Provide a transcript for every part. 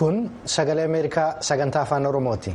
Kun sagalee Ameerikaa sagantaa afaan Oromooti.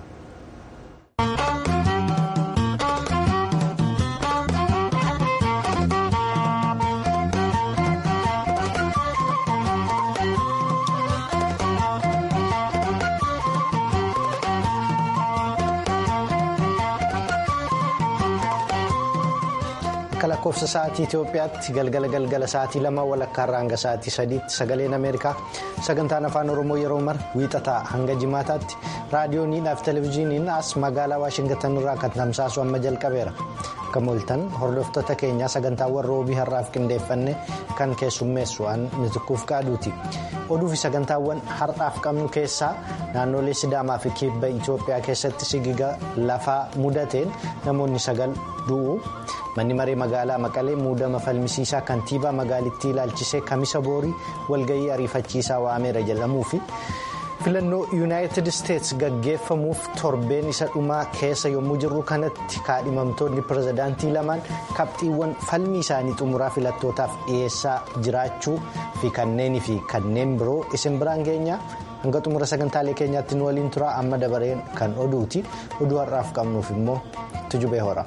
Akka lakkoofsa sa'aatii Itoophiyaatti galgala galgala sa'aatii lama walakkaarraa hanga sa'aatii sadiitti sagaleen Ameerikaa sagantaan afaan Oromoo yeroo mara wiixataa hanga jimaataatti raadiyooniidhaaf televezyiiniin as magaalaa Waashingitan irraa kan tamsaasu amma jalqabeera. Akka mooltan hordoftoota keenyaa sagantaawwan roobii har'aaf qindeeffanne kan keessummeessu an mitikkuuf qaaduuti. Oduu fi sagantaawwan har'aaf qabnu keessaa naannolee Sidaamaa fi Kibba Itoophiyaa keessatti sigiga lafaa mudateen namoonni sagal du'u. manni maree magaalaa maqalee muudama falmisiisaa kantiibaa magaalittii ilaalchisee kamisa boorii walga'ii ariifachiisaa waameera jedhamuu fi filannoo yuunaayitid isteets gaggeeffamuuf torbeen isa dhumaa keessa yommuu jirru kanatti kaadhimamtoonni pirezidaantii lamaan qabxiiwwan falmii isaanii xumuraa filattootaaf dhiyeessaa jiraachuu fi kanneenii fi kanneen biroo isin biraan geenyaa hanga xumura sagantaalee keenyaatti nu waliin turaa amma dabareen kan oduuti oduu har'aaf qabnuuf immoo tujubee hora.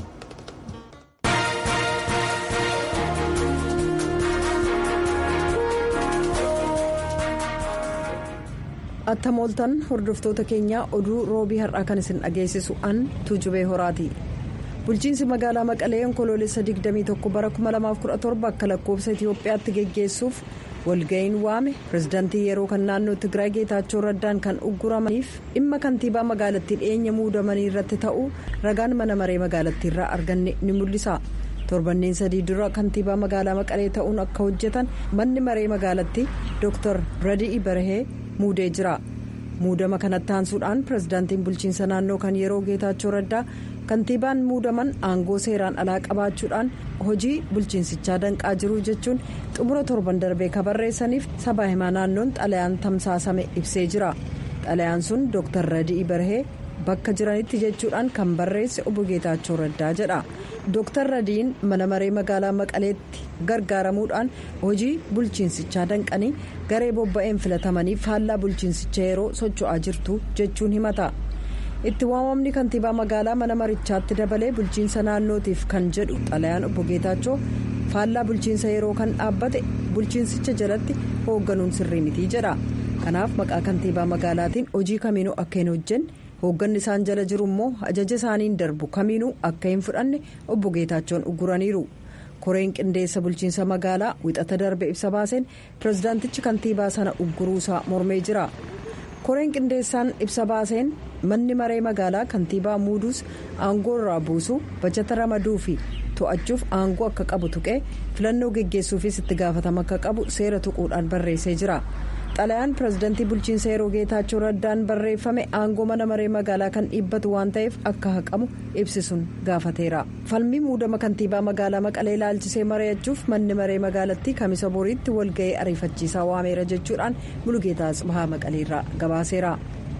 atta mooltan hordoftoota keenyaa oduu roobii har'aa kan isin dhageessisu an tuujubee horaati bulchiinsi magaalaa maqalee onkoloolessa 21 bara 2017 akka lakkoofsa itiyoophiyaatti geggeessuuf walga'iin waame pirezidaantii yeroo kan naannoo tigraay geetaachoo raddaan kan ugguramaniif dhimma kantiibaa magaalattii dhiyeenya muudamanii irratti ta'uu ragaan mana maree magaalattiirraa arganne ni mul'isa. torbanneen sadii dura kantiibaa magaalaa maqalee ta'uun akka hojjetan manni maree magaalattii dr radii barahee muudee jira muudama kanatti aansuudhaan pirezidaantiin bulchiinsa naannoo kan yeroo geetaachoo raddaa kantiibaan muudaman aangoo seeraan alaa qabaachuudhaan hojii bulchiinsichaa danqaa jiru jechuun xumura torban darbee kabarreessaniif sabaa himaa naannoon xalayaan tamsaasame ibsee jira xalayaan sun dr radii barahee bakka jiranitti jechuudhaan kan barreesse obbo geetaachoo raddaa jedha. Dooktar Radiin mana maree magaalaa Maqaleetti gargaaramuudhaan hojii bulchiinsichaa danqanii garee bobba'een filatamanii faallaa bulchiinsicha yeroo socho'aa jirtu jechuun himata. Itti waamamni kantiibaa magaalaa mana marichaatti dabalee bulchiinsa naannootiif kan jedhu xalayaan obbo Geetaachoo faallaa bulchiinsa yeroo kan dhaabbate bulchiinsicha jalatti hoogganuun sirrii mitii jedha. Kanaaf maqaa kantiibaa magaalaatiin hojii kamiinuu akka hin hojjenne. hoogganni isaan jala jiru immoo ajaja isaaniin darbu kamiinuu akka hin fudhanne obbo Geetaachoon ugguraniiru koreen qindeessa bulchiinsa magaalaa wixata darbe ibsa baaseen pirezidaantichi kantiibaa sana ugguruusaa mormee jira koreen qindeessaan ibsa baaseen manni maree magaalaa kantiibaa muuduus aangoo irraa buusuu bajata ramaduu fi to'achuuf aangoo akka qabu tuqee filannoo geggeessuufis itti gaafatama akka qabu seera tuquudhaan barreessee jira. xalayaan pirezidaantii bulchiinsa yeroo geetaachoo raddaan barreeffame aangoo mana maree magaalaa kan dhiibbatu waan ta'eef akka haqamu ibsisuun gaafateera falmii muudama kantiibaa magaalaa maqalee ilaalchisee mari'achuuf manni maree magaalattii kamisa boriitti walga'ee ariifachiisaa waameera jechuudhaan mulugeetaa tsibahaa maqaleerraa gabaaseera.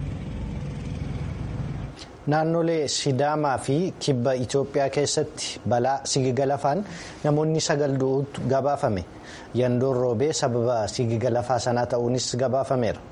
naannolee sidaamaa fi kibba itoophiyaa keessatti balaa sigiga lafaan namoonni sagal du'uutu gabaafame yandoon roobee sababa sigiga lafaa sanaa ta'uunis gabaafameera.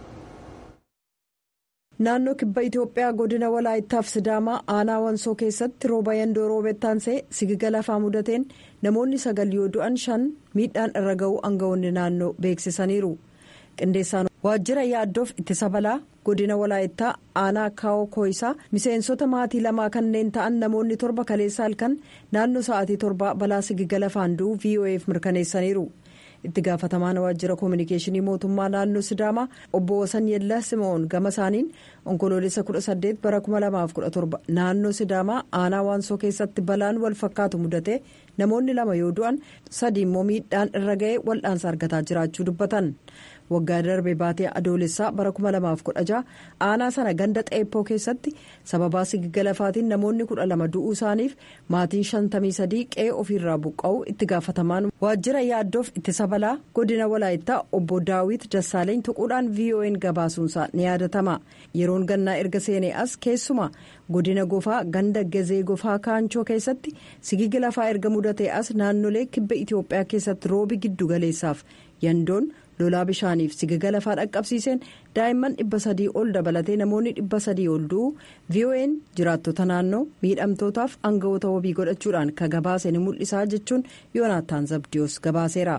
naannoo kibba itoophiyaa godina walaayittaaf sidaamaa aanaa wansoo keessatti rooba yandoo roobettaansee sigiga lafaa mudateen namoonni sagal yoo du'an shan miidhaan irra ga'uu aangawoonni naannoo beeksisaniiru qindeessaan waajjira yaaddoof ittisa balaa godina walaayittaa aanaa kaawoo kooyisaa miseensota maatii lamaa kanneen ta'an namoonni torba kaleessa halkan naannoo sa'aatii torbaa balaa sigiga lafaan du'uu voaf mirkaneessaniiru itti gaafatamaan waajjira koominikeeshinii mootummaa naannoo sidaamaa obbo wasan yellaa simoon gama isaaniin onkoloolessa 18 bara 2017 naannoo sidaamaa aanaa waansoo keessatti balaan wal fakkaatu mudate namoonni lama yoo du'an sadi immoo miidhaan irra ga'ee wal'aansa argataa jiraachuu dubbatan. waggaa darbe baatee adoolessaa bara 2016 aanaa sana ganda xeeppoo keessatti sababaa sigiga lafaatiin namoonni 12 du'uu isaaniif maatiin 53 qe'ee ofiirraa buqqa'uu itti gaafatamaan waajjira yaaddoof ittisa balaa godina walaayittaa obbo daawit dassaaleeny tuquudhaan vo'n gabaasuunsaa ni yaadatama yeroon gannaa erga seenee as keessumaa godina gofaa ganda gazee gofaa kaanchoo keessatti sigigi lafaa erga mudatee as naannolee kibba itiyoophiyaa keessatti roobi giddu galeessaaf yandoon. lolaa bishaaniif sigiga lafaa dhaqqabsiiseen daa'imman dhibba sadii ol dabalatee namoonni dhibba sadii ol du'u vo'n jiraattota naannoo miidhamtootaaf aangawoota wabii godhachuudhaan ka gabaase ni mul'isaa jechuun yoonaataan zabdiyoos gabaaseera.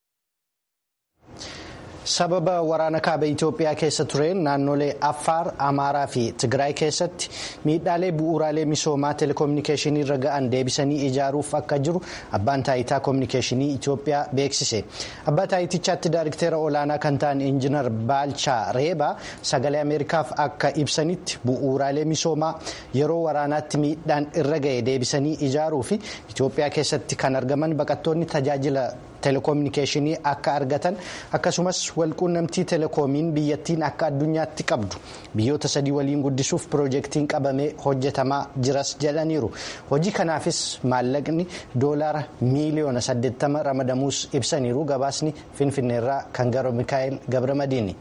sababa waraana kaaba itiyoophiyaa keessa tureen naannolee affaar amaaraa fi tigraay keessatti miidhaalee bu'uuraalee misoomaa telekominikeeshinii irra ga'an deebisanii ijaaruuf akka jiru abbaan taayitaa kominikeeshinii itiyoophiyaa beeksise abbaa taayitichaatti daariktera olaanaa kan ta'an injinar baalchaa reebaa sagalee ameerikaaf akka ibsanitti bu'uuraalee misoomaa yeroo waraanaatti miidhaan irra ga'e deebisanii ijaaruu fi itiyoophiyaa keessatti kan argaman baqattoonni tajaajila telekominikeeshinii akka argatan akkasumas walquunnamtii telekoomiin biyyattiin akka addunyaatti qabdu biyyoota sadii waliin guddisuuf piroojeektiin qabamee hojjetamaa jiras jedhaniiru hojii kanaafis maallaqni doolaara miiliyoona 80 ramadamuus ibsaniiru gabaasni finfinneerraa kan gara mikaa'el gabramadiini.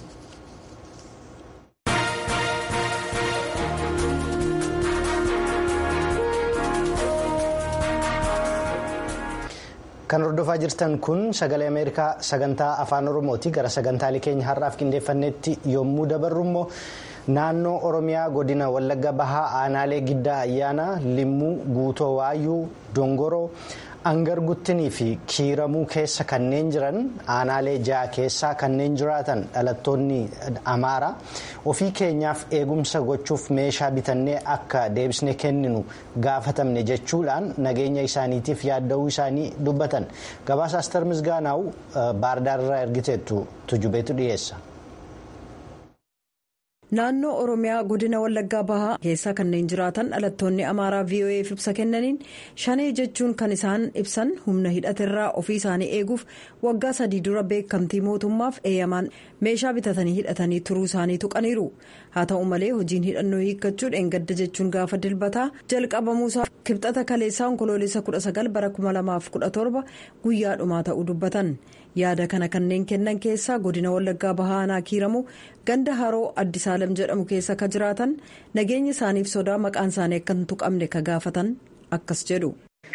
kan hordofaa jirtan kun sagalee ameerikaa sagantaa afaan oromooti gara sagantaalee keenya har'aaf qindeeffannetti yommuu dabarru immoo naannoo oromiyaa godina wallagga bahaa aanaalee giddaa ayyaanaa limmuu guutoo waayyuu dongoroo angarguttinii fi kiiramuu keessa kanneen jiran aanaalee ja'a keessaa kanneen jiraatan dhalattoonni amaaraa ofii keenyaaf eegumsa gochuuf meeshaa bitannee akka deebisnee kenninu gaafatamne jechuudhaan nageenya isaaniitiif yaadda'uu isaanii dubbatan gabaasa astar misgaanaa'u baardaarraa ergiteettu tujubeetu dhiyeessa. naannoo oromiyaa godina wallaggaa bahaa keessa kanneen jiraatan dhalattoonni amaaraa vo'eef ibsa kennaniin shanee jechuun kan isaan ibsan humna hidhaterraa ofii isaanii eeguuf waggaa sadii dura beekamtii mootummaaf eeyyamaan meeshaa bitatanii hidhatanii turuu isaanii tuqaniiru haa ta'u malee hojiin hidhannoo hiikkachuu dheengadda jechuun gaafa dilbataa jalqabamuusaa kibxata kaleessaa onkoloolessa 19 bara 2017 guyyaa dhumaa ta'uu dubbatan. yaada kana kanneen kennan keessaa godina wallaggaa bahaanaa kiiramu ganda haroo addisaalam jedhamu keessa ka jiraatan nageenya isaaniif sodaa maqaan isaanii akka hin tuqamne ka gaafatan akkas jedhu.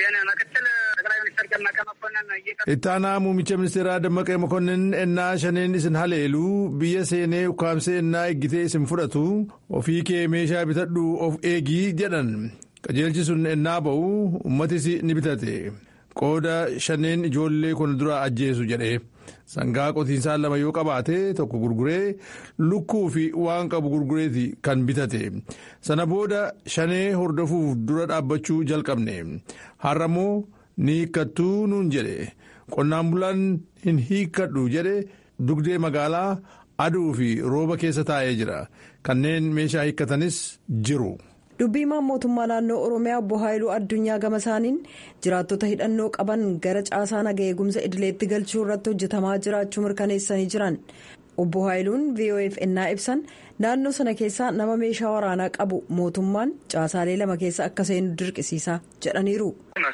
ittaanaa muummicha ministeeraa dammaqee mokonnin ennaa shaneen isin haleeluu biyya seenee ukkaamsee ennaa eeggitee isin fudhatu ofii kee meeshaa bitadhu of eegii jedhan qajeelchi sun ennaa ba'u ummatis ni bitate. qooda shaneen ijoollee kun dura ajjeesu jedhe sangaa qotiisaa lama yoo qabaate tokko gurguree lukkuu fi waan qabu gurgureeti kan bitate sana booda shanee hordofuuf dura dhaabbachuu jalqabne har'ammoo ni hiikkattuu nuun jedhe qonnaan bulaan hin hiikkadhu jedhe dugdee magaalaa aduu fi rooba keessa taa'ee jira kanneen meeshaa hiikkatanis jiru. dubbiimaan mootummaa naannoo oromiyaa obbo haayiluu addunyaa gama isaaniin jiraattota hidhannoo qaban gara caasaa naga eegumsa idileetti galchuu irratti hojjetamaa jiraachuu mirkaneessanii jiran obbo haayiluun vof ennaa ibsan naannoo sana keessaa nama meeshaa waraanaa qabu mootummaan caasaalee lama keessa akka seenu dirqisiisa jedhaniiru.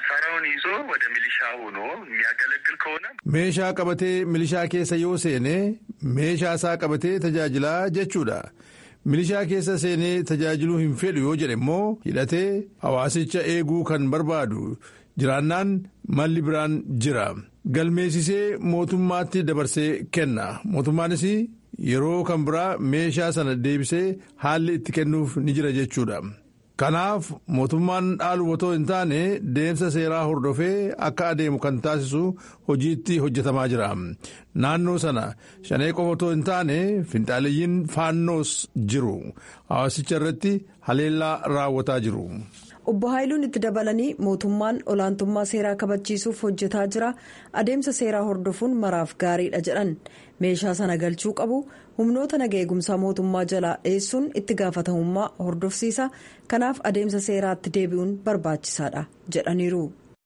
meeshaa qabatee milishaa keessa yoo seene meeshaa isaa qabatee tajaajilaa jechuudha. milishaa keessa seenee tajaajiluu hin fedhu yoo jedhe immoo hidhatee hawaasicha eeguu kan barbaadu jiraannaan malli biraan jira galmeessisee mootummaatti dabarsee kenna mootummaanis yeroo kan biraa meeshaa sana deebisee haalli itti kennuuf ni jira jechuudha. kanaaf mootummaan dhaalu otoo hin taane deemsa seeraa hordofee akka adeemu kan taasisu hojiitti hojjetamaa jira naannoo sana shanee qofa otoo hin taane finxaaleeyyiin faannoos jiru hawaasicha irratti haleellaa raawwataa jiru. obbo haayiluun itti dabalanii mootummaan olaantummaa seeraa kabachiisuuf hojjetaa jira adeemsa seeraa hordofuun maraaf gaariidha jedhan meeshaa sana galchuu qabu humnoota naga eegumsaa mootummaa jalaa dheessuun itti gaafatamummaa hordofsiisa kanaaf adeemsa seeraatti deebi'uun barbaachisaadha jedhaniiru.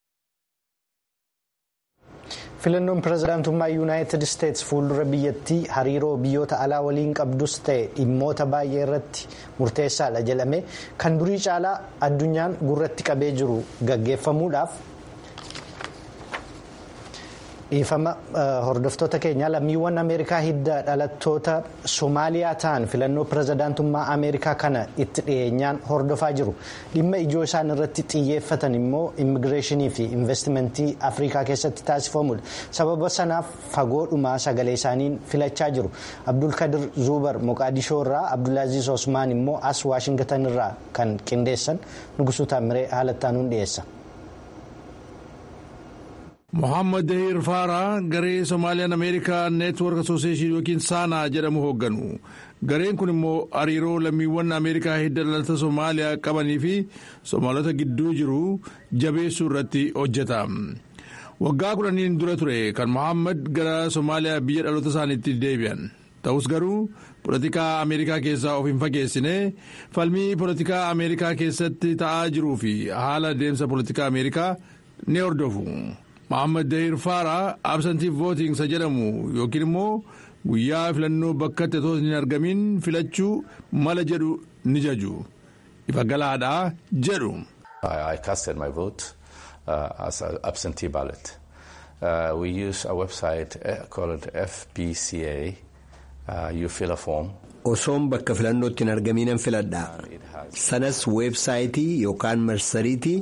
filannoon pirezidaantummaa yuunaayitid isteetsi fuuldura biyyattii hariiroo biyyoota alaa waliin qabdus ta'e dhimmoota baay'ee irratti murteessaadha jedhame kan durii caalaa addunyaan gurratti qabee jiru gaggeeffamuudhaaf dhiifama hordoftoota keenya lammiiwwan ameerikaa hidda dhalattoota soomaaliyaa ta'an filannoo pirezidaantummaa ameerikaa kana itti dhiyeenyaan hordofaa jiru dhimma ijoo isaan irratti xiyyeeffatan immoo immigireeshinii fi investimentii afrikaa keessatti taasifamudha sababa sanaaf fagoodhumaa sagalee isaaniin filachaa jiru abdulkadir zuubar moqaadishoo irraa abdulaaziz osmaan immoo as waashingatan irraa kan qindeessan nugusuu taamiree haalattaanuun dhiyeessa. Mohaammed Dahir Faaraa garee Soomaaliyaan Ameerikaa Neetwoork Asooseeshin yookiin Saanaa jedhamu hoogganu. Gareen kun immoo hariiroo lammiiwwan Ameerikaa hidda dhalata Soomaaliyaa qabanii fi Soomaalota gidduu jiru jabeessuu irratti hojjeta. Waggaa kudhaniin dura ture kan Mohaammed gara Soomaaliyaa biyya dhaloota isaaniitti deebi'an. Ta'us garuu polotikaa Ameerikaa keessaa of hin fageessine falmii polotikaa Ameerikaa keessatti ta'aa jiruu fi haala deemsa polotikaa Ameerikaa ni hordofu. Mohaammed Dahir Faaraa absantii vootiingsa jedhamu yookiin immoo guyyaa filannoo bakka itti hin argamin filachuu mala jedhu ni jaju. Ifa galaadhaa jedhu. I casted my vote uh, as an absentee ballot. Uh, we use a website called FPCA. Uh, you fill a form. Osoon bakka filannootti hin argaminan filadha. Sanas weebsaayitii yookaan marsariitii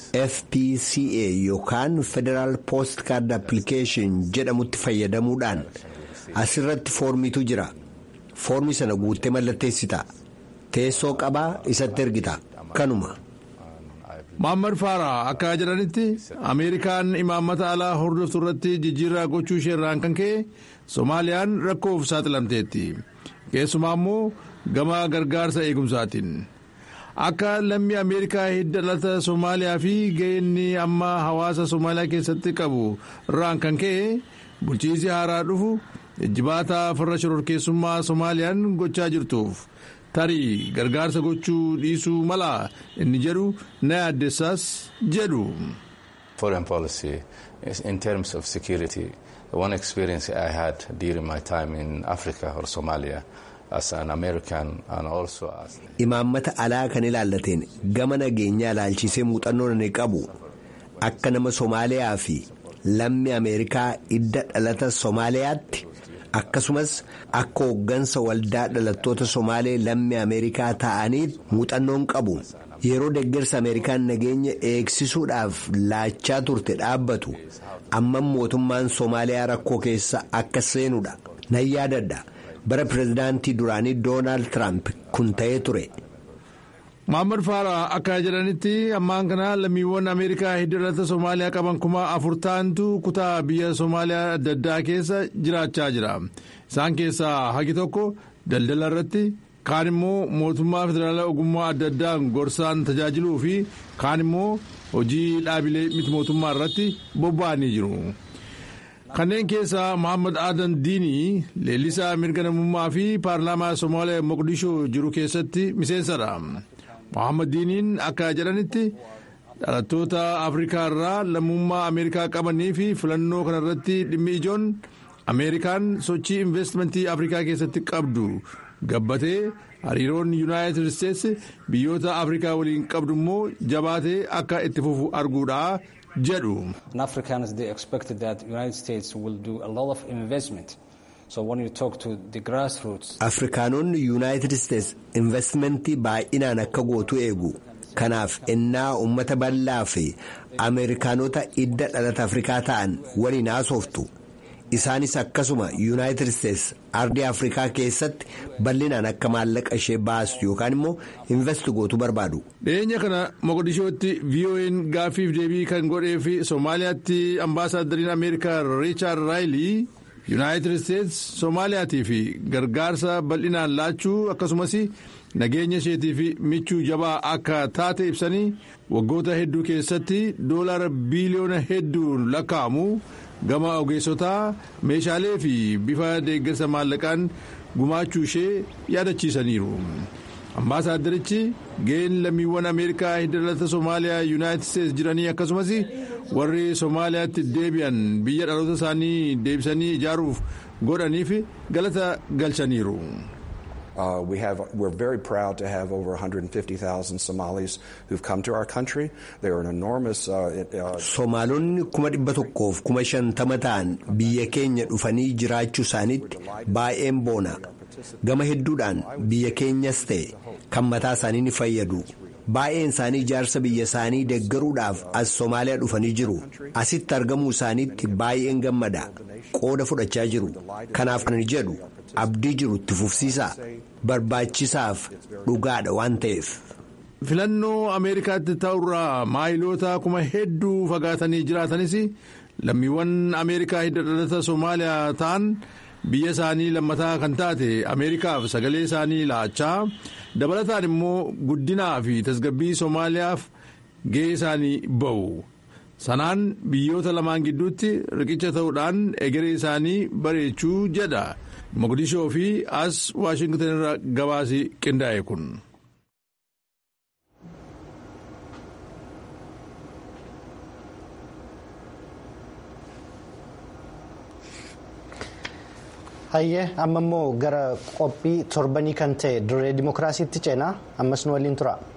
FPCA yookaan Federal Post Card Application jedhamutti fayyadamuudhaan asirratti foormiitu jira. Foormi sana guuttee mallatteessita. Teessoo qabaa isatti ergita. Kanuma. Mohaammed Faaraa akka jedhanitti Ameerikaan imaammata alaa hordoftu irratti jijjiirraa gochuu isheerraan kan ka'e Soomaaliyaan rakkoof saaxilamteetti. Keessumaa immoo gama gargaarsa eegumsaatiin. Akka lammii Ameerikaa hidda dhalata Soomaaliyaa fi ga'eenni amma hawaasa Soomaaliyaa keessatti qabu irraan kan ka'e bulchiinsi haaraa dhufu jijjibaata farra shororkeessummaa Soomaaliyaan gochaa jirtuuf. tarii gargaarsa gochuu dhiisuu mala inni jedhu na yaaddessaas jedhu. Foreign policy in terms of security one experience I had during my time in Africa or Somalia as an American and also as. Imaammata alaa kan ilaallateen gama nageenyaa ilaalchisee muuxannoo inni qabu akka nama Somaaliyaa fi lammi Ameerikaa hidda dhalata Somaaliyaatti. akkasumas akka hooggansa waldaa dhalattoota somaalee lammii ameerikaa ta'anii muuxannoon qabu yeroo deeggarsa ameerikaan nageenya eegsisuudhaaf laachaa turte dhaabbatu amma mootummaan somaaliyaa rakkoo keessa akka seenudha nan yaadadha bara pirezidaantii duraanii doonaald tiraamp kun ta'ee ture. Mohaammed Faaraa akka jedhanitti ammaan kana lammiiwwan Ameerikaa hidda dhalata Somaaliyaa qaban kuma afur ta'antu kutaa biyya Somaaliyaa adda addaa keessa jiraachaa jira. Isaan keessaa hagi tokko daldala irratti kaan immoo mootummaa federaalaa ogummaa adda addaan gorsaan tajaajiluu fi kaan immoo hojii dhaabilee miti mootummaa irratti bobba'anii jiru. Kanneen keessaa Mohaammed Adan Diinii leellisaa mirga namummaa fi paarlaamaa Somaaliyaa Moqdishoo jiru keessatti miseensadha. Mohaammed Diiniin akka jedhanitti dhalattoota Afrikaa irraa lammummaa Ameerikaa qabanii fi filannoo kanarratti dhimmi ijoon Ameerikaan sochii investimentii Afrikaa keessatti qabdu gabbatee hariiroon Yuunaayitid Isteetsi biyyoota Afrikaa waliin qabdu immoo jabaatee akka itti fufu arguudha jedhu. afrikaanonni yuunaayitid isteetsi investimentii baay'inaan akka gootu eegu kanaaf ennaa ummata bal'aa fi ameerikaanota hidda dhalata afrikaa ta'an waliin haasoftu isaanis akkasuma yuunaayitid isteetsi ardii afrikaa keessatti bal'inaan akka maallaqa ishee baastu yookaan immoo investi gootu barbaadu. dhiyeenya kana moqodishootti vo'n gaaffiif deebii kan godhee fi soomaaliyaatti ambaasaaddariin ameerikaa riichaard raayilii. yuunaayitid isteetsi soomaaliyaatii fi gargaarsa bal'inaan laachuu akkasumas nageenya isheetii fi michuu jabaa akka taate ibsanii waggoota hedduu keessatti doolaara biiliyoona hedduun lakkaa'amu gama ogeessotaa meeshaalee fi bifa deeggarsa maallaqaan gumaachuu ishee yaadachiisaniiru. ambaasaaddarichi ga'een lammiiwwan ameerikaa hidda dhalata soomaaliyaa yuunaayitid isteetsi jiranii akkasumas warri soomaaliyaatti deebi'an biyya dhaloota isaanii deebisanii ijaaruuf godhaniif galata galchaniiru. Uh, we have, we're very proud to have over 150,000 Somalis who've come to our country. They are an enormous. Uh, Somaalonni kuma dhibba tokkoof kuma shantama ta'an biyya keenya dhufanii jiraachuu isaaniitti baay'een boona. Gama hedduudhaan biyya keenyas ta'e kan mataa isaanii ni fayyadu. Baay'een isaanii ijaarsa biyya isaanii deeggaruudhaaf as Somaaliyaa dhufanii jiru. Asitti argamuu isaaniitti baay'een gammada. Qooda fudhachaa jiru. Kanaaf kan jedhu abdii jiru itti fufsiisaa. Barbaachisaaf dhugaadha waan ta'eef. Filannoo Ameerikaatti ta'urraa maayiloota kuma hedduu fagaatanii jiraatanis lammiiwwan Ameerikaa hidda dhalata Somaaliyaa ta'an biyya isaanii lammataa kan taate Ameerikaaf sagalee isaanii laachaa dabalataan immoo guddinaa fi tasgabbii Somaaliyaaf gahee isaanii ba'u. Sanaan biyyoota lamaan gidduutti riqicha ta'uudhaan egeree isaanii bareechuu jedha. Mogadishoo fi as Waashingtan irra gabaasi qindaa'e kun. Hayyee amma immoo gara qophii torbanii kan ta'e dirree dimookiraasiitti ceenaa ammas nu waliin tura.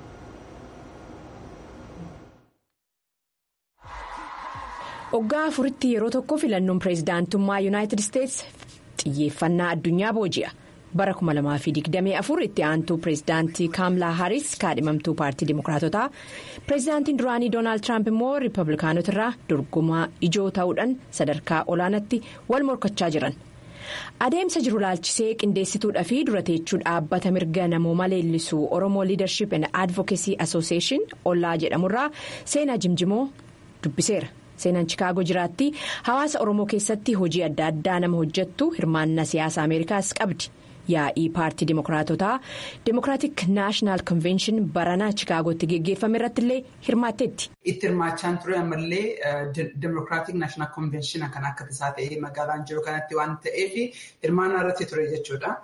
Waggaa afuritti yeroo tokko filannoon pireezidaantummaa yuunaayitid isteetsi xiyyeeffannaa addunyaa booji'a. Bara 2024 itti aantuu pireezidaantii Kaamlaa Haaris kaadhimamtuu paartii dimookiraatotaa pireezidaantiin duraanii Doonaald Tiraamp immoo riippablikaanotarraa dorgomaa ijoo ta'uudhaan sadarkaa olaanaatti wal morkachaa jiran. Adeemsa jiru laalchisee qindeessituudhaa fi dura teechuu dhaabbata mirga namooma leellisuu Oromoo Leadership and Advocacy Association ollaa jedhamurraa seenaa jimjimoo dubbiseera. Seenaan Chikaagoo jiraatti hawaasa Oromoo keessatti hojii adda addaa nama hojjettu hirmaannaa siyaasa Ameerikaas qabdi. Yaa'ii paartii Dimookiraatotaa Dimookiraatik Naashinaal Konvenshin baranaa Chikaagootti geggeeffame irratti illee hirmaatteetti. Itti hirmaachaan ture ammallee Dimookiraatik Naashinaal Konvenshina kan akka tasaa ta'ee magaalaan jiru kanatti waan ta'eef hirmaannaa irratti ture jechuudha.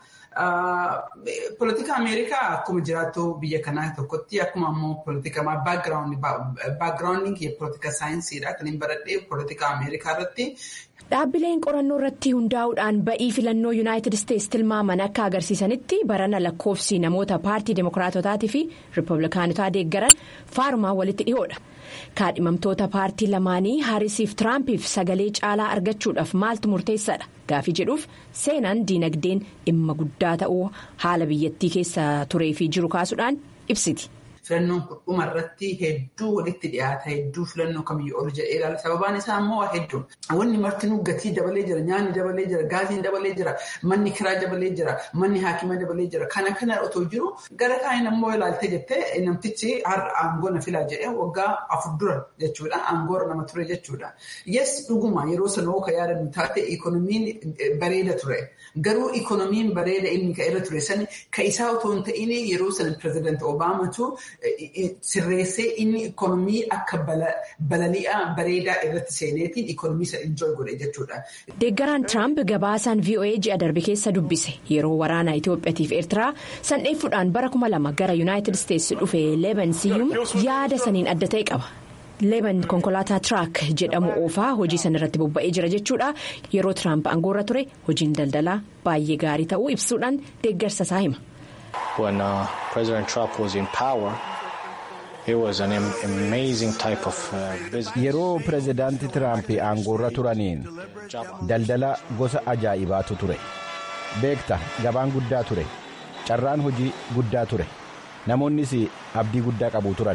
Politika Ameerikaa akkuma jiraattu biyya kanaa tokkotti akkuma ammoo politika baagiraawundiin politika saayinsiidha kan hin baradhee politika Ameerikaa irratti. Dhaabbileen qorannoo irratti hundaa'uudhaan ba'ii filannoo yuunaayitid isteetsi tilmaaman akka agarsiisanitti barana lakkoofsi namoota paartii dimookiraatotaatii fi riippablikaanotaa deeggaran faarumaa walitti dhihoodha. kaadhimamtoota paartii lamaanii haarisiif tiraampiif sagalee caalaa argachuudhaaf maaltu murteessaadha gaafii jedhuuf seenaan diinagdeen dhimma guddaa ta'uu haala biyyattii keessa turee fi jiru kaasuudhaan ibsiti. Filannoon dhuma irratti hedduu walitti dhiyaata hedduu filannoo kamiyyuu ol jedhee ilaala. Sababaan isaa immoo hedduu. Wanni martinuu gatii dabalee jira, nyaanni dabalee jira, gaasiin dabalee jira, manni kiraa dabalee jira, manni haakima dabalee jira. Kana kana otoo jiru gara kaaniin ammoo ilaaltee jettee namtichi har'a aangoo na filaa jedhee waggaa afur dura jechuudha. Aangoorra nama ture jechuudha. Yes dhuguma yeroo sanoo ka yaadannu taate ikonomiin bareeda ture. Garuu ikonomiin bareeda inni ka irra ture sani ka isaa otoo hin ta'in yeroo sana pirezidaanti Obaamatu sirreessee inni ikonomii akka balali'aa bareedaa irratti seeneetiin ikonomii sana injooy godhe jechuudha. Deeggaraan Tiraamp gabaasaan VOA ji'a darbe keessa dubbise yeroo waraana Itoophiyaatiif Eertiraa sandheeffuudhaan bara kuma lama gara Yuunaayitid Isteetsi dhufe Leeban Siyyum yaada saniin adda ta'e qaba. Leeban konkolaataa Tiraak jedhamu oofaa hojii sana irratti bobba'ee jira jechuudha. Yeroo Tiraamp aangoorra ture hojiin daldalaa baay'ee gaarii ta'uu ibsuudhaan deeggarsa isaa hima. When uh, President Trump was in power, it was an amazing type of uh, business. Yeroo pirezidaanti Tiraamp aangoorra turaniin daldala gosa ajaa'ibaatu ture. Beekta gabaan guddaa ture. Carraan hojii guddaa ture. Namoonnis abdii guddaa qabu turan.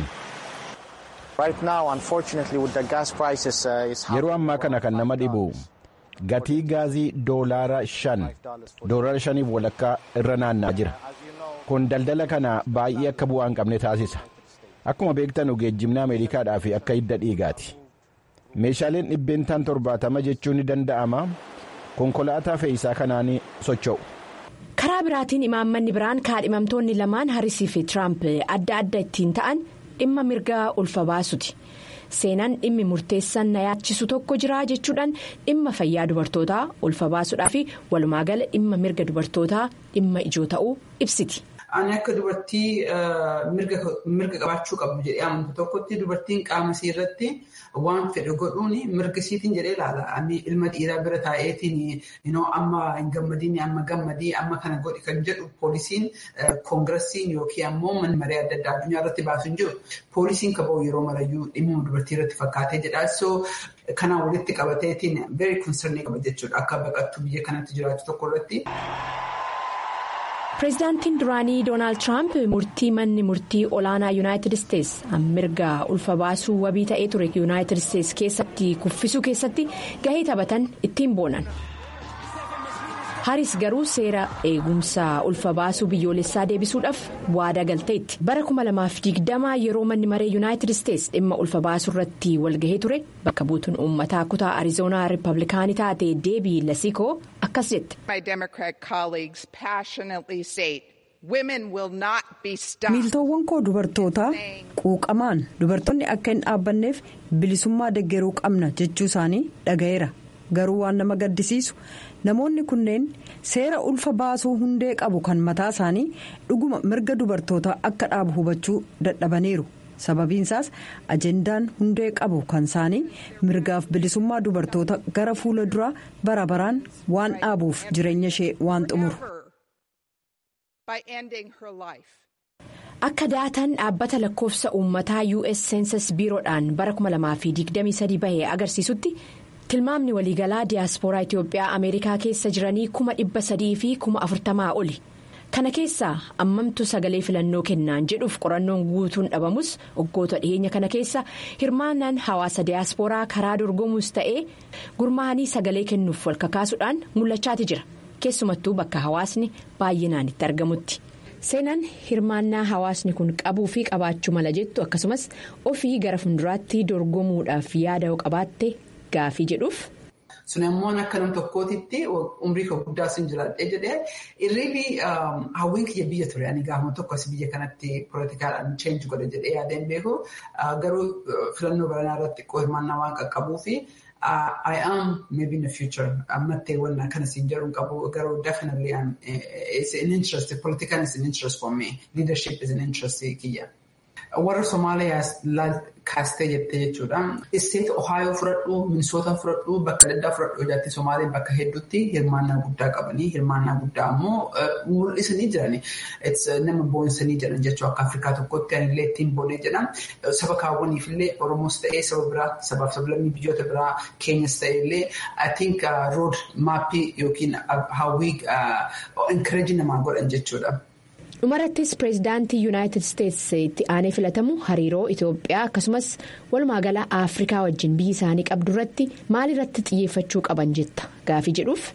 Yeroo ammaa kana kan nama dhibu gatii gaazii doolaara shan doolaara shaniif walakkaa irra naannaa jira. Kun daldala kana baay'ee akka bu'aa hin qabne taasisa. Akkuma beektan geejjibni Ameerikaadhaaf akka hidda dhiigaati. Meeshaaleen dhibbeentaan torbaatama jechuun ni danda'ama. Konkolaataa fe'iisaa kanaan socho'u. Karaa biraatiin imaammanni biraan kaadhimamtoonni lamaan Haarisii fi Tiraamp adda adda ittiin ta'an dhimma mirgaa ulfa baasuti. Seenaan dhimmi murteessan na yaachisu tokko jira jechuudhaan dhimma fayyaa dubartootaa ulfa baasuudhaa fi walumaagala dhimma mirga dubartootaa dhimma ijoo ta'uu ibsiti. ani akka dubartii mirga qabaachuu qabdu jedhee amantu tokkotti dubartiin qaama isii irratti waan fedhe godhuun mirga isiitiin jedhee ilaala. Ani ilma dhiiraa bira taa'eetiin amma hin gammadiin amma gammadii amma kana godhi kan jedhu poolisiin koongirasiin yookiin ammoo manni maree adda addaa addunyaa irratti baasu hin jiru. Poolisiin kaba'u yeroo marayyuu dhimma dubartii irratti fakkaatee jedha. So kanaan walitti qabateetiin very concerned qaba jechuudha akka baqattuu biyya kanatti jiraatu tokko irratti. pireezidaantiin duraanii doonaald tiraamp murtii manni murtii olaanaa yuunaayitid isteetsi mirga ulfa baasuu wabii ta'ee ture yuunaayitid isteetsi keessatti kuffisuu keessatti gahee taphatan ittiin boonan. haris garuu seera eegumsa ulfa baasuu biyyoolessaa deebisuudhaaf waadaa galteetti bara 2020 yeroo manni maree yuunaayitid isteetsi dhimma ulfa baasuu irratti walgahee ture bakka buutuun uummataa kutaa arizoonaa riippablikaanii taate deebii lasikoo akkas jette. miiltoowwan koo dubartootaa quuqamaan dubartoonni akka hin dhaabbanneef bilisummaa deggeruu qabna jechuu isaanii dhaga'eera garuu waan nama gaddisiisu namoonni kunneen seera ulfa baasuu hundee qabu kan mataa isaanii dhuguma mirga dubartootaa akka dhaabu hubachuu dadhabaniiru sababiinsaas ajendaan hundee qabu kan isaanii mirgaaf bilisummaa dubartoota gara fuula duraa bara baraan waan dhaabuuf jireenya ishee waan xumuru. akka daataan dhaabbata lakkoofsa uummataa us seensus biiroodhaan bara 2023 bahee agarsiisutti tilmaamni waliigalaa diyaaspooraa itiyoophiyaa ameerikaa keessa jiranii kuma dhibba sadii fi kuma afurtamaa oli kana keessaa ammamtu sagalee filannoo kennaan jedhuuf qorannoon guutuun dhabamus waggoota dhiyeenya kana keessa hirmaannaan hawaasa diyaaspooraa karaa dorgomuus ta'ee gurmaa'anii sagalee kennuuf wal kakaasuudhaan mul'achaati jira keessumattuu bakka hawaasni baay'inaan itti argamutti. seenaan hirmaannaa hawaasni kun qabuu fi qabaachuu mala jettu akkasumas ofii gara fuulduraatti dorgomuudhaaf yaada qabaatte gaafii jedhuuf. sun immoo akka nam tokkootitti umrii koo guddaa sun jiraadhee jedhee irriibii hawwiin kiyya biyya ture ani gaafuma tokkos biyya kanatti poolitikaadhaan cheenji godhe jedhee yaadeen beeku garuu filannoo baranaa irratti hirmaannaa waan qaqqabuu fi. I am maybe in the future. Ammattee waan kana siin jedhuun qabu garuu definitely um, it's an interest. Political is an interest for me. Leadership is an interest kiyya. Warra Somaaliyaa kaastee jettee jechuudha. Isteet Ohaayoo fudhadhu, Minisoota fudhadhu, bakka adda addaa fudhadhu ijaatti Somaaleen bakka hedduutti hirmaannaa guddaa qabanii hirmaannaa guddaa ammoo mul'isanii jirani. Nama boonsanii jiran jechuu akka Afrikaa tokkotti anillee ittiin boonee jedham. Saba kaawwaniif illee Oromoos ta'ee saba biraa sabaaf sablammii biyyoota biraa Keenyas ta'e illee I think road maappii yookiin hawwii encourage namaa godhan jechuudha. dhumarattis pireezidaantii yuunaayitid isteetsi itti aanee filatamu hariiroo itoophiyaa akkasumas walumaagalaa afrikaa wajjin biyyi isaanii qabdu irratti maalirratti xiyyeeffachuu qaban jetta gaafii jedhuuf.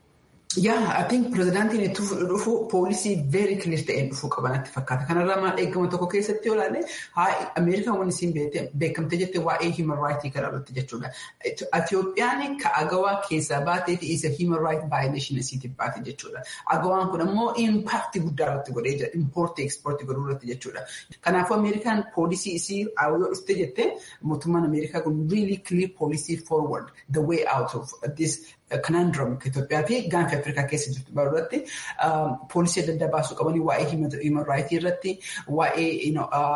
yaa I think pireezidaantiin itti dhufu poolisii very clear ta'een dhufuu qabanatti fakkaata. Kanarraa maal eegama tokko keessatti yoo ilaalle Ameerikaan waan isiin beekamte jette waa'ee human rights kana irratti jechuudha. Itoophiyaan ka agawaa keessaa baatee fi isa human rights violation isiitiif baate jechuudha. Agawaan kun ammoo impact guddaa irratti godhee jira. Import export godhuu irratti jechuudha. Kanaafuu Ameerikaan poolisii isii yoo dhufte jette mootummaan Ameerikaa kun really clear policy forward the way out of this conundrum Itoophiyaa fi gaanfa Afrikaa keessa jirtu irratti poolisii adda addaa baasuu qabanii waa'ee human rights irratti waa'ee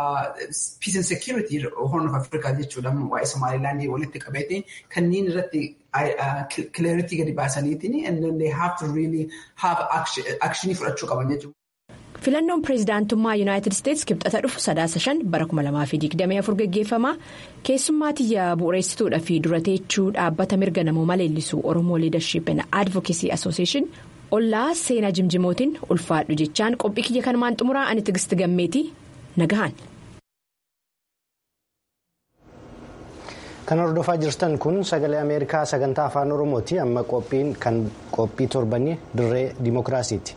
peace and security horn of Afrikaa jechuudha waa'ee Somalilaandii walitti qabeetiin kanneen irratti clarity gadi baasaniitiin and then they have to really have action fudhachuu qaban jechuudha. filannoon pireezidaantummaa yuunaayitid isteetsi kibxata dhufu sadaasa shan bara 2024 geggeeffama keessummaa tiyya bu'uureessituudha fi durateechuu dhaabbata mirga namoomaa leellisuu oromoo liidarship and advocacy association ollaa seenaa jimjimootiin ulfaadhu jechaan qophii kiyya kanumaan xumuraa ani tigisti gammeetii nagahan. kan hordofaa jirtan kun sagalee ameerikaa sagantaa afaan oromooti amma qophiin kan qophii torbanii dirree dimookiraasiiti.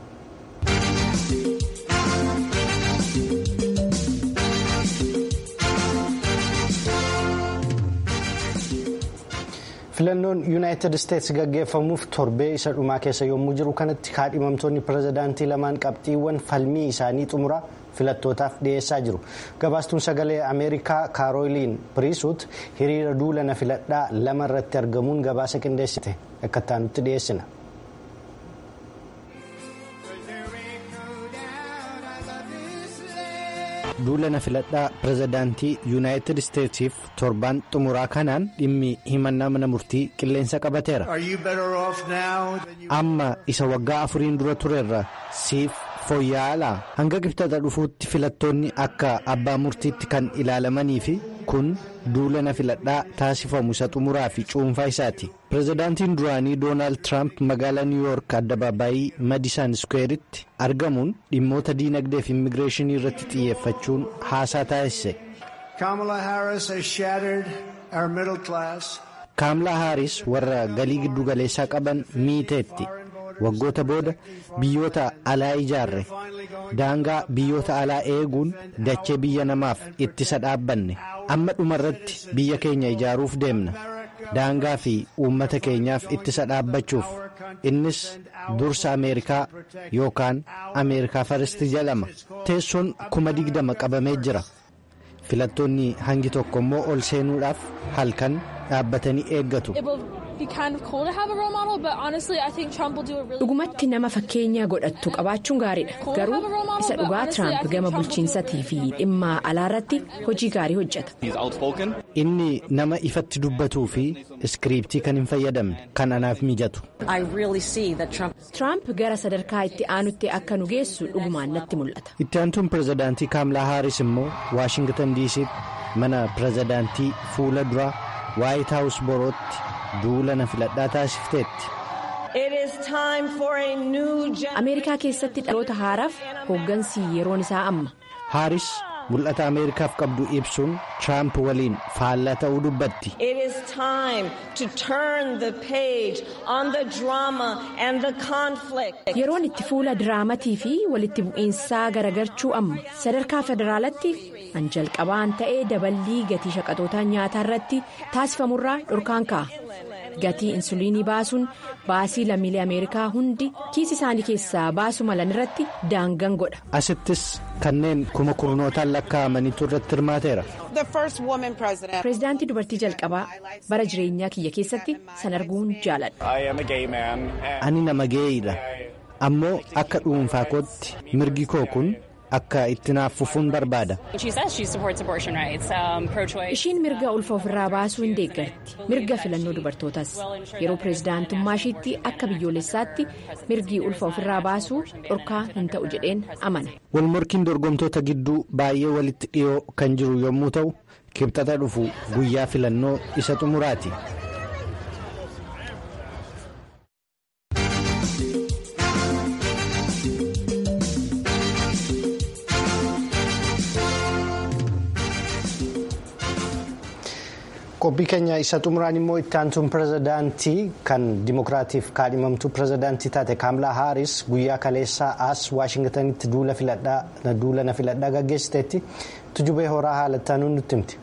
filannoon yuunaayitid isteetsi gaggeeffamuuf torbee isa dhumaa keessa yommuu jiru kanatti kaadhimamtoonni pirezidaantii lamaan qabxiiwwan falmii isaanii xumuraa filattootaaf dhiyeessaa jiru gabaastuun sagalee ameerikaa kaarooliin piriisuut hiriira duulana filadhaa lama irratti argamuun gabaasa qindeessite akka taanutti dhiyeessina. duulana filadhaa pirezidaantii yuunaayitid isteetsiif torbaan xumuraa kanaan dhimmi himannaa mana murtii qilleensa qabateera amma isa waggaa afuriin dura turerra siif fooyya'aa hanga qibxata dhufuutti filattoonni akka abbaa murtiitti kan ilaalamanii fi kun duulana filadhaa taasifamu isa xumuraa fi cuunfaa isaati pirezidaantiin duraanii doonaald tiraamp magaalaa niw yoork addabaabaayii madisan iskuweeritti argamuun dhimmoota diinagdee fi immigireeshinii irratti xiyyeeffachuun haasaa taasise. kaamlaa haaris warra galii giddugaleessaa qaban miiteetti. waggoota booda biyyoota alaa ijaarre daangaa biyyoota alaa eeguun dachee biyya namaaf ittisa dhaabbanne amma dhumarratti biyya keenya ijaaruuf deemna daangaa fi uummata keenyaaf ittisa dhaabbachuuf innis dursa ameerikaa yookaan ameerikaa faristi jedhama teessoon kuma digdama qabamee jira filattoonni hangi tokko immoo ol seenuudhaaf halkan dhaabbatanii eeggatu. dhugumatti nama fakkeenya godhattu qabaachuun gaariidha garuu isa dhugaa tiraamp gama bulchiinsatii fi dhimma alaarratti hojii gaarii hojjeta. inni nama ifatti dubbatuu fi iskiriiptii kan hin fayyadamne kan anaaf mijatu. tiraamp gara sadarkaa itti aanutti akka nu geessu dhugumaan natti mul'ata. itti aantuun pirezidaantii kaamlaa haaris immoo waashingitan diisiitti mana pirezidaantii fuula duraa waayit haawus borootti. duulana filadhaa taasifteetti. ameerikaa keessatti dhaloota haaraaf hooggansi yeroon isaa amma. haaris mul'ata ameerikaaf qabdu ibsuun tiraamp waliin faallaa ta'uu dubbatti. yeroon itti fuula diraamatii fi walitti bu'iinsaa garagarchuu amma sadarkaa federaalatti an jalqabaan ta'ee daballii gatii shaqaxootaa nyaataa irratti taasifamurraa dhorkaan ka'a. gatii insuliinii baasuun baasii lammiilee ameerikaa hundi kiisi isaanii keessaa baasu malan irratti daangan godha. asittis kanneen kuma kurnootaan lakkaa'amanitu irratti hirmaateera. pireezidaantii dubartii jalqabaa bara jireenyaa kiyya keessatti san arguun jaaladha. ani nama geeyiidha ammoo akka dhuunfaa kootti mirgi koo kun. akka itti naaf fufuun barbaada. ishiin mirga ulfa ofirraa baasuu hin deeggarti mirga filannoo dubartootaas yeroo pireezidaantummaa ishiitti akka biyyoolessaatti mirgi ulfa ofirraa baasuu dhorkaa hin ta'u jedheen amana. walmorkiin dorgomtoota gidduu baay'ee walitti dhiyoo kan jiru yommuu ta'u kibxata dhufu guyyaa filannoo isa xumuraati. qophii keenya isa xumuraan immoo itti aantuun pirezidaantii kan dimokiraatiif kaadhimamtuu pirezidaantii taate kaamlaa haaris guyyaa kaleessaa as waashingtanitti duulana filadhaa gaggeessiteetti tujubee horaa haalattaanuun nutti himti.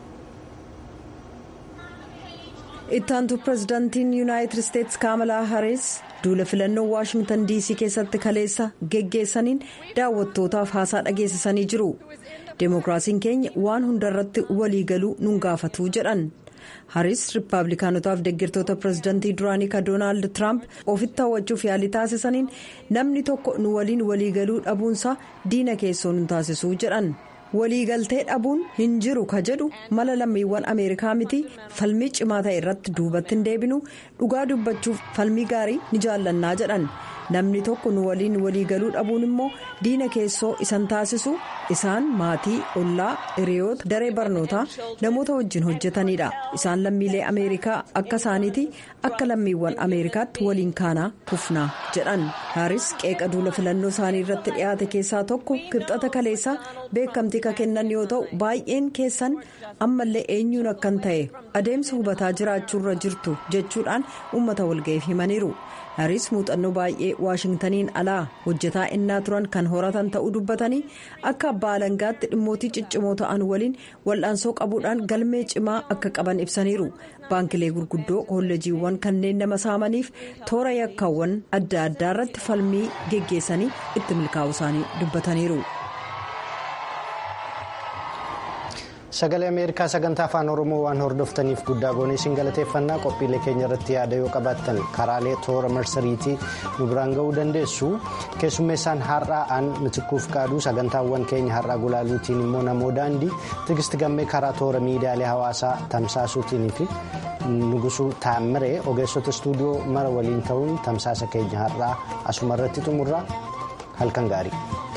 itti aantuu pirezidaantiin yuunaayitid isteetsi kaamalaa haaris duula filannoo waashingtan diisii keessatti kaleessa geggeessaniin daawwattootaaf haasaa dhageessisanii jiru deemokiraasiin keenya waan hundarratti waliigaluu nun gaafatu jedhan. haris riippaabilikaanotaaf deeggartoota pirezidaantii duraanii ka doonaald tiraamp ofitti hawwachuuf yaalii taasisaniin namni tokko nu waliin waliigaluu dhabuunsaa diina keessoo nu taasisuu jedhan waliigaltee dhabuun hin jiru ka jedhu mala lammiiwwan ameerikaa miti falmii cimaa ta'e irratti duubatti hin deebinu dhugaa dubbachuuf falmii gaarii ni jaallannaa jedhan namni tokko nu waliin waliigaluu dhabuun immoo diina keessoo isan taasisu isaan maatii ollaa hiriyoota daree barnootaa namoota wajjin hojjetanidha isaan lammiilee ameerikaa akka isaaniiti akka lammiiwwan ameerikaatti waliin kaanaa kufnaa jedhan haaris qeeqa duula filannoo isaanii irratti dhiyaate keessaa tokko kibxata kaleessaa beekamtii ka kennan yoo ta'u baay'een keessan ammallee eenyuun akkan ta'e adeemsa hubataa jiraachuurra jirtu jechuudhaan uummata walga'iif himaniiru. haaris muuxannoo baay'ee waashingtaniin alaa hojjetaa innaa turan kan horatan ta'uu dubbatanii akka abbaa alangaatti dhimmootii ciccimoo ta'an waliin wal'aansoo qabuudhaan galmee cimaa akka qaban ibsaniiru baankilee gurguddoo kolleejiiwwan kanneen nama saamaniif toora yakkaawwan adda addaa irratti falmii geggeessanii itti milkaa'u isaanii dubbataniiru. sagalee ameerikaa sagantaa afaan oromoo waan hordoftaniif guddaa goonee isin galateeffannaa qophiilee keenya irratti yaada yoo qabaattan karaalee toora marsariitii nu biraan ga'uu dandeessu keessummeessaan har'aa aan mitikuuf qaaduu sagantaawwan keenya har'aa gulaaluutiin immoo namoo daandii tigisti gammee karaa toora miidiyaalee hawaasaa tamsaasuutiin fi nugusuu taammiree ogeessota istuudiyoo mara waliin ta'uun tamsaasa keenya har'aa asuma irratti xumurra halkan gaarii.